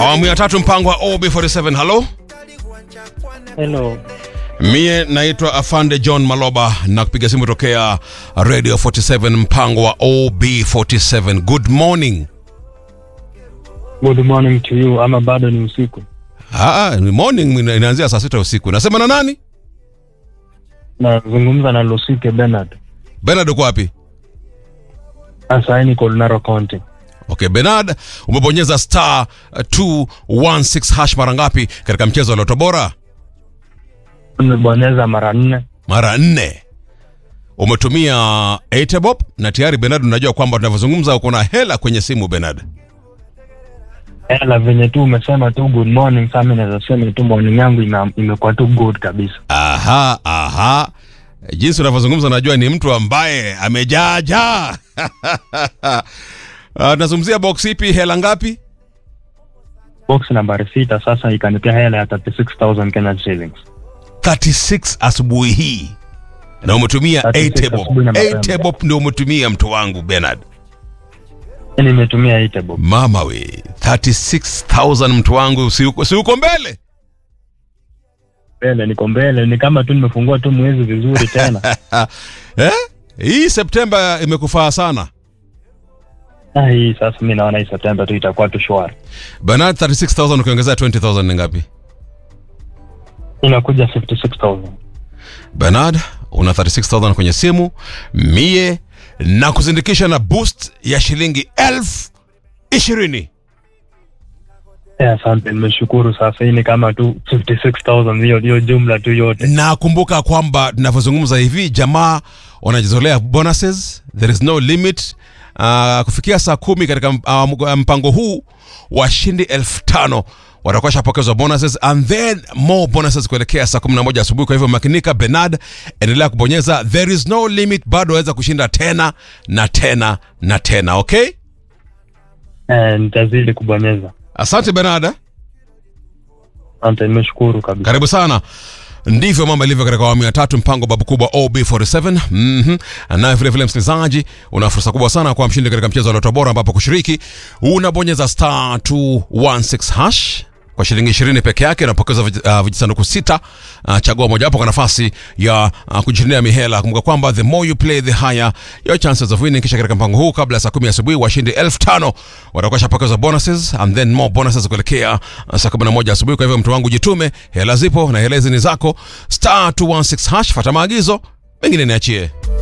awamu ya tatu mpango wa ob47 halo Hello. mie naitwa afande john maloba na kupiga simu tokea radio 47 mpango wa ob47 good morning Good morning to you ama bado ni usiku? Aa, ni morning ina- inaanzia saa sita usiku nasema na nani Nazungumza na Lusike Bernard. benard uko wapi Sasa hii niko Lunaro County. okay benard umebonyeza star uh, 216 hash mara ngapi katika mchezo wa loto bora Nimebonyeza mara nne. mara nne umetumia etebob na tayari benard unajua kwamba tunavyozungumza uko na hela kwenye simu benard Ela venye tu umesema tu good morning, sasa mimi naweza sema tu morning yangu ime- imekuwa tu good kabisa. aha aha jinsi unavyozungumza najua ni mtu ambaye amejaja Ah, tunazungumzia box ipi hela ngapi Box nambari sita sasa ikanipea hela ya 36000 Kenya shillings. 36 asubuhi hii na umetumia 36 etebob asubuhi na mapema. etebob ndio umetumia mtu wangu benard Yaani nimetumia Itebob. mama we 36000 mtu wangu si uko, si uko mbele Mbele niko mbele, ni kama tu nimefungua tu mwezi vizuri tena. eh? hii septemba imekufaa sana Ah, hii sasa mimi naona hii September tu itakuwa tu shwari. benard 36000 ukiongezea 20000 ni ngapi Inakuja 56000. Bernard, una 36000 kwenye simu, mie na kuzindikisha na boost ya shilingi elfu ishirini. Eh, asante, nimeshukuru. Sasa hii ni kama tu 56000 hiyo hiyo jumla tu yote. Na kumbuka kwamba tunavyozungumza hivi, jamaa wanajizolea bonuses, there is no limit. Uh, kufikia saa kumi katika uh, mpango huu washindi elfu tano watakuwa shapokezwa bonuses and then more bonuses kuelekea saa 11 asubuhi. Kwa hivyo makinika, Bernard, endelea kubonyeza, there is no limit, bado waweza kushinda tena na tena na tena. Okay, Eh, nitazidi kubonyeza. asante Bernard. eh? Asante, nimeshukuru kabisa. karibu sana ndivyo mambo yalivyo katika awamu ya tatu mpango babu kubwa ob47 mm naye vilevile msikilizaji una fursa kubwa sana kwa mshindi katika mchezo wa loto bora ambapo kushiriki unabonyeza star 216 hash kwa shilingi ishirini peke yake unapokeza vij- uh, vijisanduku sita uh, chagua mojawapo kwa nafasi ya uh, kujishindia mihela kumbuka kwamba the more you play the higher your chances of winning kisha katika mpango huu kabla ya saa kumi asubuhi washindi elfu tano watakuwa shapokezwa bonuses and then more bonuses kuelekea uh, saa kumi na moja asubuhi kwa hivyo mtu wangu jitume hela zipo na hela hizi ni zako star 216 hash fata maagizo mengine niachie